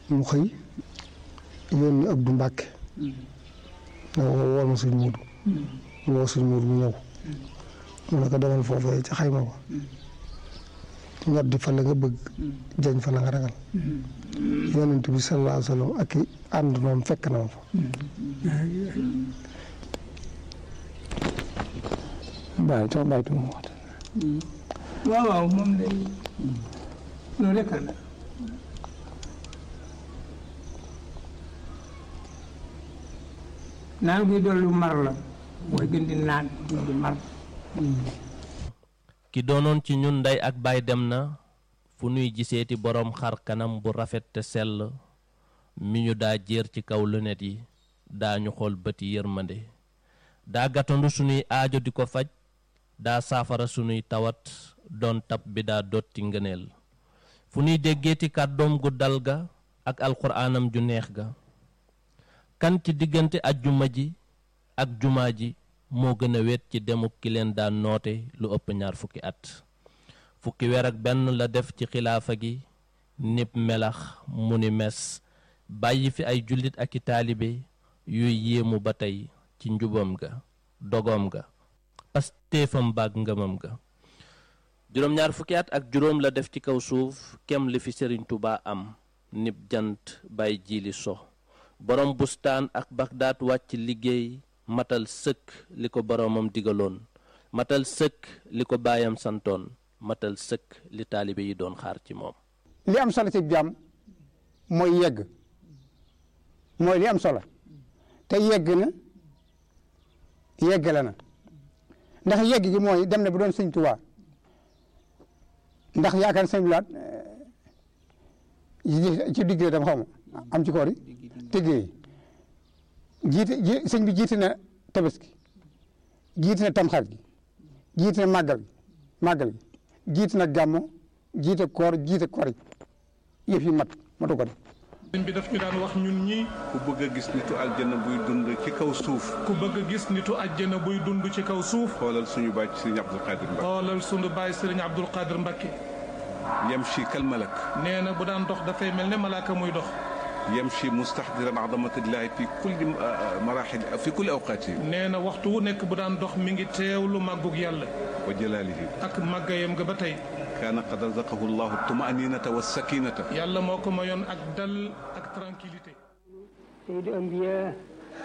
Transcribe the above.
mu xëy yónni Abdou Mbàkke ne ko wool ma suñ muudu mu woo suñ muudu mu ñëw mu ne ko demal foofee ca xayma ba ñoddi fa la nga bëgg jañ fa la nga ragal yonent bi sallallahu alayhi wa sallam ak i ànd noom fekk na ma fa bàyyi tax bàyyi tu mu wax waaw waaw moom de loolu rek la naan guy dollu mar la mooy gën di naan gën di mar ki doonoon ci ñun ndey ak baay dem na fu nuy giseeti boroom xar kanam bu rafet te sell mi ñu daa jéer ci kaw lunet yi daa ñu xool bëti yërmande daa gàttandu sunuy aajo di ko faj daa saafara sunuy tawat doon tab bi daa dotti ngëneel fu nuy déggeeti kàddoom gu dal ga ak alxuraanam ju neex ga kan ci diggante ajjuma ji ak jumaa ji moo gën a wet ci demuk ki leen daan noote lu ëpp ñaar fukki at fukki weer ak benn la def ci xilaafa gi nib melax mu ni mes bàyyi fi ay jullit ak i taalibe yuy yéemu ba tey ci njubam ga dogoom ga pastéefam baag ngëmam ga juróom ñaar fukki at ak juróom la def ci kaw suuf kem li fi sëriñ Tuubaa am nib jant bay jiili so borom bustaan ak bagdaat wàcc liggéey matal sëkk li ko boromam digaloon matal sëkk li ko baayam santoon matal sëkk li taalibe yi doon xaar ci moom li am solo ci jàmm mooy yegg mooy li am solo te yegg na yeggale na ndax yegg gi mooy dem na bu doon sëñ Tuubaa ndax yaakaar sëñ Blaat ci digg dama xaw ma am ci koor yi tëggee jiite ji sëñ bi jiite na tabaski jiite na tamxarit gi jiite na màggal gi màggal gi jiite na gàmmo jiite koor jiite koor yi yëf yi mat matu ko def sëñ bi daf ñu daan wax ñun ñi ku bëgg a gis nitu aljana buy dund ci kaw suuf ku bëgg a gis nitu àjjana buy dund ci kaw suuf xoolal suñu bàcc sëriñ Abdul Qadir Mbacke xoolal sunu baay sëriñ Abdul Qadir Mbacke yamshi kal malak nee na bu daan dox dafay mel ne malaaka muy dox yamshi mustahdiran azamatillahi fi kulli marahil fi kulli awqaati nee na waxtu wu nekk bu daan dox mi ngi teewlu màggug yàlla wa jalaalihi ak màggayam nga ba tey kaana qad razaqahu llahu tumaninata wa sakinata yàlla moo ko mayoon ak dal ak tranquillité سيد الأنبياء